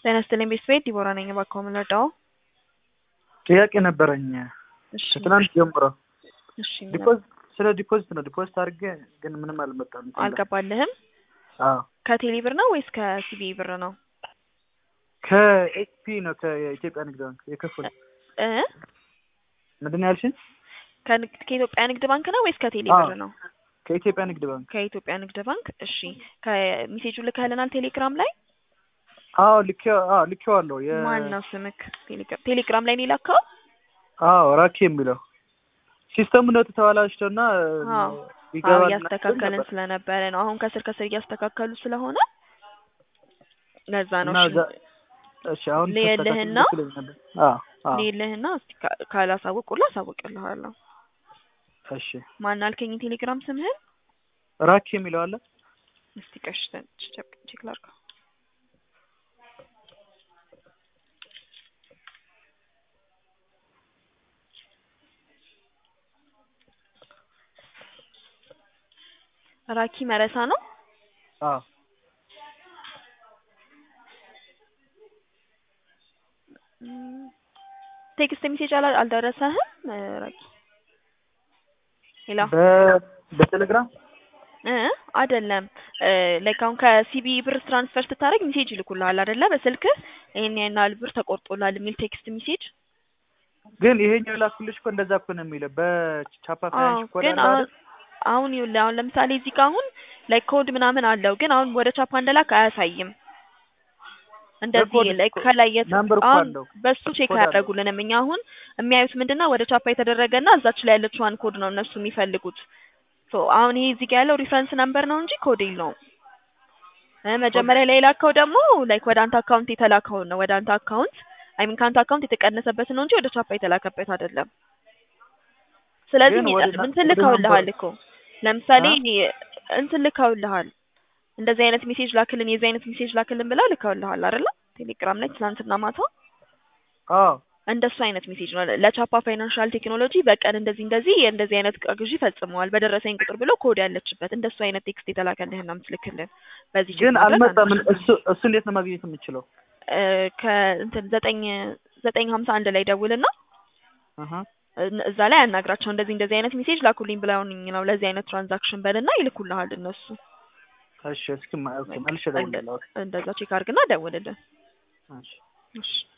ጤና ይስጥልኝ ቤተሰቤት ዲቦራ ነኝ። እባክዎ ምን ልርዳዎ? ጥያቄ ነበረኝ እሺ ከትናንት ጀምሮ እሺ ምን ዲፖዚት ስለ ዲፖዚት ነው። ዲፖዚት አድርጌ ግን ምንም አልመጣም። አልገባልህም? አዎ ከቴሌ ብር ነው ወይስ ከሲቢ ብር ነው? ከኤችፒ ነው ከኢትዮጵያ ንግድ ባንክ የከፈሉ እ ምንድን ነው ያልሽኝ? ከንግድ ከኢትዮጵያ ንግድ ባንክ ነው ወይስ ከቴሌ አዎ። ብር ነው? ከኢትዮጵያ ንግድ ባንክ ከኢትዮጵያ ንግድ ባንክ። እሺ ከሜሴጁ ልከህልናል ቴሌግራም ላይ? አዎ ልኬ አዎ ልኬዋለሁ። የ ማን ነው ስምክ? ቴሌግራም ቴሌግራም ላይ ነው የላከው? አዎ ራኪ የሚለው ሲስተሙ ነው ተተዋላሽቶና አዎ አዎ ይገባል እያስተካከልን ስለነበረ ነው። አሁን ከስር ከስር እያስተካከሉ ስለሆነ ለዛ ነው። እና እሺ እዛ- እሺ አሁን ልየልህና ተስተካክሎ ይመስለኝ ነበር። አዎ አዎ ልየልህና እስቲ ካ- ካላሳወቁልህ አሳውቅልሃለሁ። እሺ ማን አልከኝ ቴሌግራም ስምህን? ራኪ የሚለው አለ እስቲ ቀሽተን ቼክ ላድርገው። ራኪ መረሳ ነው። አዎ ም፣ ቴክስት ሜሴጅ አላ- አልደረሰህም እ፣ ራኪ? ሄሎ በ- በቴሌግራም እ አይደለም ላይክ አሁን ከሲቢ ብር ትራንስፈር ስታደርግ ሜሴጅ ይልኩልሃል አይደለ? በስልክህ ይሄን ያህል ብር ተቆርጦላል የሚል ቴክስት ሜሴጅ። ግን ይሄኛው ላኩልሽ እኮ እንደዛ እኮ ነው የሚለው በቻፓ አዎ ፋይናንስ ኮድ ግን አለ አሁን አይደል? አሁን ይኸውልህ አሁን ለምሳሌ እዚህ ጋር አሁን ላይክ ኮድ ምናምን አለው ግን አሁን ወደ ቻፓ እንደላክ አያሳይም። እንደዚህ በኮድ ላይክ እኮ ከላይ የት ናምበር እኮ አሁን አለው። በሱ ቼክ ኮድ አለው። አያደርጉልንም። እኛ አሁን የሚያዩት ምንድነው ወደ ቻፓ የተደረገና እዛች ላይ ያለችዋን ኮድ ነው እነሱ የሚፈልጉት። ሶ አሁን ይሄ እዚህ ጋር ያለው ሪፈረንስ ነምበር ነው እንጂ ኮድ የለውም። እ መጀመሪያ ላይ የላከው ደግሞ ላይክ ወደ አንተ አካውንት የተላከውን ነው ወደ አንተ አካውንት አይ ሚን ከአንተ አካውንት የተቀነሰበትን ነው እንጂ ወደ ቻፓ የተላከበት አይደለም። ስለዚህ ግን ሚ- ወደ ና- እንትን ወደ ልከውልሃል ናምበሩ እኮ ለምሳሌ አ? እንትን ልከውልሃል እንደዚህ አይነት ሜሴጅ ላክልን የዚህ አይነት ሜሴጅ ላክልን ብለው ልከውልሃል አይደለ? ቴሌግራም ላይ ትናንትና ማታ አዎ እንደሱ አይነት ሜሴጅ ነው ለቻፓ ፋይናንሻል ቴክኖሎጂ በቀን እንደዚህ እንደዚህ እንደዚህ አይነት እቃ ግዢ ፈጽመዋል በደረሰኝ ቁጥር ብሎ ኮድ ያለችበት እንደሱ አይነት ቴክስት የተላከልህና የምትልክልን በዚህ ቼክ ግን ማድረግ አልመጣም። አንችልም። እሱ እሱ እንዴት ነው ማግኘት የምችለው? እ ከእንትን ዘጠኝ ዘጠኝ ሀምሳ አንድ ላይ ደውልና አሀ እን- እዛ ላይ አናግራቸው እንደዚህ እንደዚህ አይነት ሜሴጅ ላኩልኝ ብለውኝ ነው ለዚህ አይነት ትራንዛክሽን በልና ይልኩልሃል እነሱ። እሺ እስኪ ማ- ኦኬ በቃ መልሼ እንደ- እደውልልሃለሁ። እንደዛ ቼክ አድርግና ደውልልን። እሺ እሺ